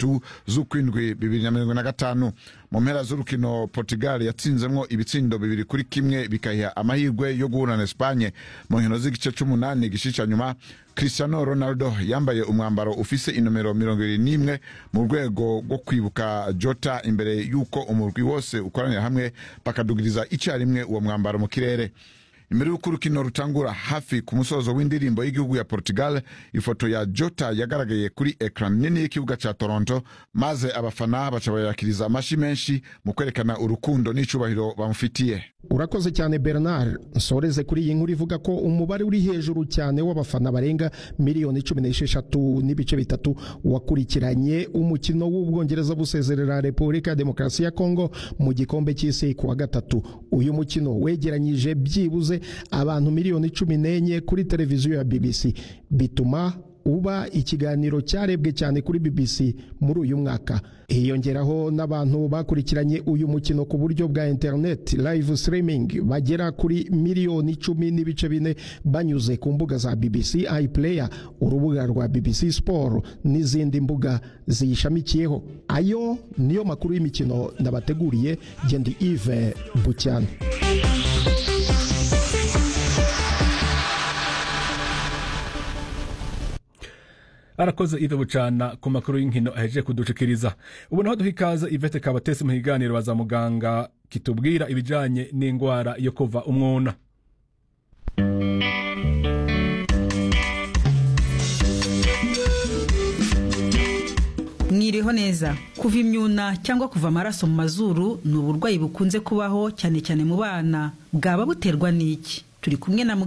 zitatu z'ukwindwi bibiri na mirongo na gatanu mu mpera z'urukino portugal yatsinzemwo ibitsindo bibiri kuri kimwe bikayiha amahirwe yo guhura na espanye mu nkino z'igice c'umunani gishica nyuma cristiano ronaldo yambaye umwambaro ufise inomero mirongo ibiri n'imwe mu rwego rwo kwibuka jota imbere y'uko umurwi wose ukoranira hamwe bakadugiriza icarimwe uwo mwambaro mu kirere imbere y'uko urukino rutangura hafi ku musozo w'indirimbo y'igihugu ya portugal ifoto ya jota yagaragaye kuri ekran nini y'ikibuga ca toronto maze abafana baca bayakiriza amashi menshi mu kwerekana urukundo n'icubahiro bamufitiye urakoze cyane bernard nsoreze kuri iyi nkuru ivuga ko umubare uri hejuru cyane w'abafana barenga miliyoni cumi n'esheshatu n'ibice bitatu wakurikiranye umukino w'ubwongereza busezerera repubulika ya demokarasi ya kongo mu gikombe cy'isi ku wa gatatu uyu mukino wegeranyije byibuze abantu miliyoni cumi n'enye kuri televiziyo ya bbc bituma uba ikiganiro cyarebwe cyane kuri BBC muri uyu mwaka hiyongeraho n'abantu bakurikiranye uyu mukino ku buryo bwa internet live streaming bagera kuri miliyoni icumi n'ibice bine banyuze ku mbuga za BBC iPlayer urubuga rwa BBC Sport n'izindi mbuga ziyishamikiyeho ayo niyo makuru y'imikino nabateguriye gendi Yves Bucyana arakoze ive bucana ku makuru y'inkino ahejeje kudushikiriza ubu naho duha ikaze ivete kabatesi mu kiganiro baza muganga kitubwira ibijanye n'indwara yo kuva umwuna mwiriho neza kuva imyuna cyangwa kuva amaraso mu mazuru ni uburwayi bukunze kubaho cyane cyane mu bana bwaba buterwa n'iki turi kumwe na